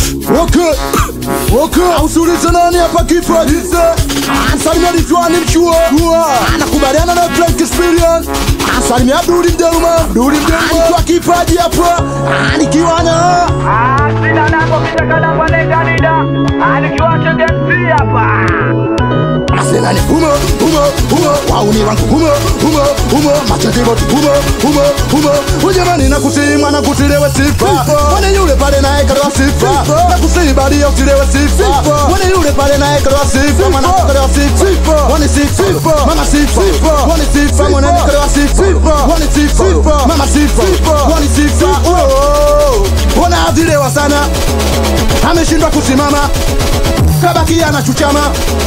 Okay. Okay. Ausulize nani hapa kifo ajize. Salimia Ridwan mchua. Anakubaliana na Frank Experience. Salimia Abduli Mdeluma. Abduli Mdeluma. Alikuwa kipaji hapa. Nikiwa na Sina nako kitakana kwa neganida Alikiwa chenge MC hapa Asena ni humo humo humo wauni wangu humo humo humo machete bot humo humo humo ujamani na kusimwa na kutilewe sifa wane yule pale naye kalewa sifa na kusihi bali ya utilewe sifa wane yule pale naye kalewa sifa mwana kalewa sifa wane sifa mama sifa wane sifa mwana kalewa sifa wane sifa mama sifa wane sifa oh wana adilewa sana ameshindwa kusimama kabaki anachuchama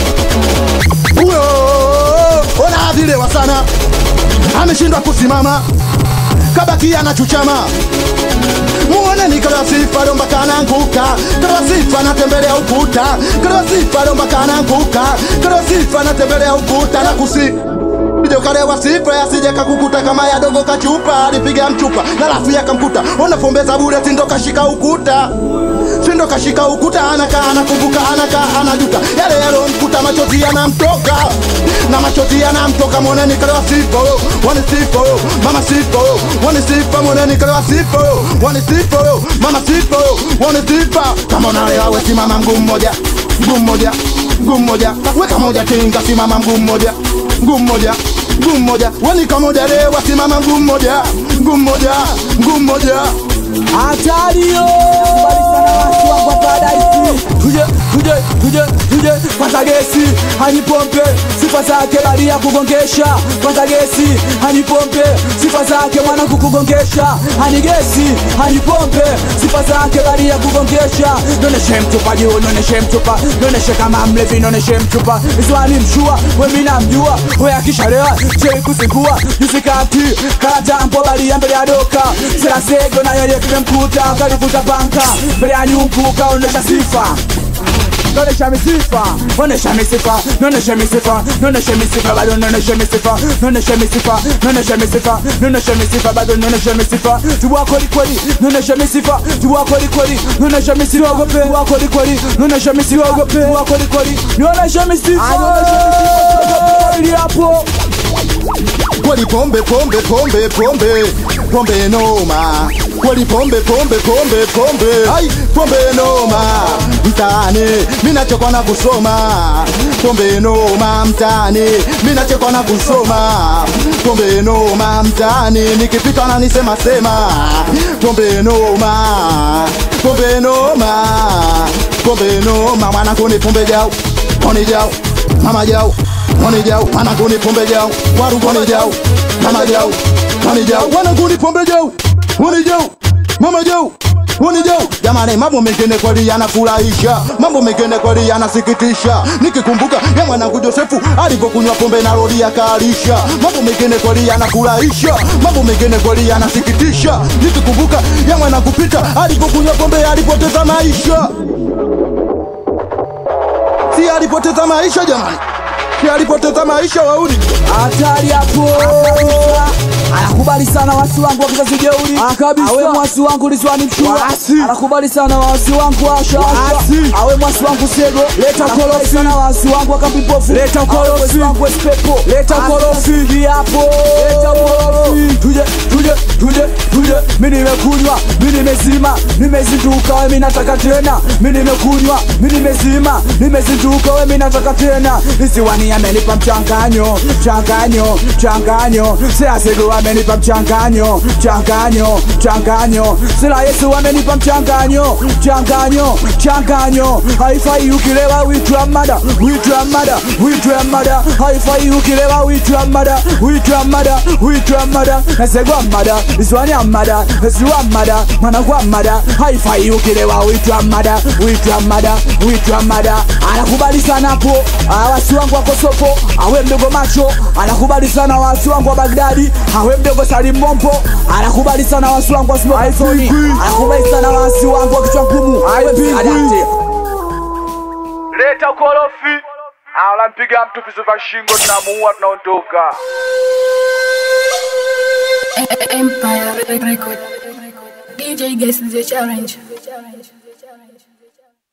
huyo onaadhilewa sana ameshindwa kusimama kabaki anachuchama muone ni kalasifa lomba kananguka kalasifa anatembelea ukuta kalasifa lomba kananguka kalasifa anatembelea ukuta na kusi Ije ukalewa sifa asije kakukuta kama ya dogo kachupa alipiga mchupa na lafu yakamkuta unafombeza bure sindo kashika ukuta sindo kashika ukuta anaka anakumbuka anaka anajuta yale yalomkuta machozi yanamtoka na machozi yanamtoka moneni kalewa sifa yo wani sifa yo mama sifa yo wani sifa moneni kalewa sifa yo wani sifa yo mama sifa yo wani sifa kama unalewa we simama mguu mmoja mguu mmoja mguu mmoja weka moja tinga simama mguu mmoja mguu mmoja mguu mmoja wani kamoja lewa simama mguu mmoja mguu mmoja mguu mmoja Hatario kwa paradise tuje tuje tuje tuje kwanza gesi hanipompe sifa zake bali ya kugongesha kwanza gesi hanipompe sifa zake mwana kukugongesha hani gesi hanipompe sifa zake bali ya kugongesha noneshe mtupa juu noneshe mtupa noneshe kama mlevi noneshe mtupa iswani mshua wemi namjua we akishalewa chei kusikua jusikati karatampo bali ya mbele ya doka serasego nayo ndiye kimemkuta kalivuta panka mbele ya nyumbu kaonesha sifa Nonesha misifa, nonesha misifa, nonesha misifa, nonesha misifa, bado nonesha misifa, nonesha misifa, nonesha misifa, nonesha misifa, bado nonesha misifa, tuwa kweli kweli, nonesha misifa, tuwa kweli kweli, nonesha misifa, ogope, tuwa kweli kweli, nonesha misifa, ogope, tuwa kweli kweli, nonesha misifa, nonesha misifa, ili hapo kweli pombe pombe pombe pombe pombe noma kweli pombe pombe pombe pombe ai pombe noma mtaani minachokwa na kusoma pombe noma mtaani minachokwa na kusoma pombe noma mtaani nikipita nanisema sema pombe noma pombe noma pombe noma mwanangu ni pombe jau oni jau mama jau Mwana jau, mwanangu ni pombe jau, waru mwana jau, mama jau, mwana jau, mwanangu ni pombe jau, mwana jau, mama jau, mwana jau. Jamani, mambo mengine kweli yanafurahisha, mambo mengine kweli yanasikitisha. Nikikumbuka ya mwanangu Josefu alivyokunywa pombe na rodi akaalisha, mambo mengine kweli yanafurahisha, mambo mengine kweli yanasikitisha. Nikikumbuka ya mwanangu Pita alivyokunywa pombe alipoteza maisha, si alipoteza maisha jamani si alipoteza maisha wauni hatari hapo anakubali sana wasi wangu wa kizazi jeuri awe mwasi wangu liswani mshua anakubali sana wasi wangu asha awe mwasi wangu sego leta korofi sana wasi wangu akapipofu leta korofi wangu espepo leta korofi hapo leta korofi tuje tuje tuje tuje mimi nimekunywa mimi nimezima nimezinduka wewe mimi nataka tena mimi nimekunywa mimi nimezima nimezinduka wewe mimi nataka tena isiwani amenipa mchanganyo mchanganyo mchanganyo sila siku amenipa mchanganyo mchanganyo mchanganyo sila Yesu amenipa mchanganyo mchanganyo mchanganyo haifai ukilewa uitwa mada uitwa mada uitwa mada haifai ukilewa uitwa mada uitwa mada uitwa mada nasegwa mada iswani mada siwa mada mwanakwa mada haifai ukilewa uitwa mada uitwa mada uitwa mada anakubali sana hapo awasi wangu wako sopo awe mdogo macho anakubali sana wasi wangu wa Bagdadi awe mdogo Salim Mompo anakubali sana wasi wangu wa Smoke anakubali sana wasi wangu wa kichwa ngumu awe Adante Leta ukorofi Anampiga mtu visu vya shingo tunamuua tunaondoka Empire Record. DJ Guess the challenge.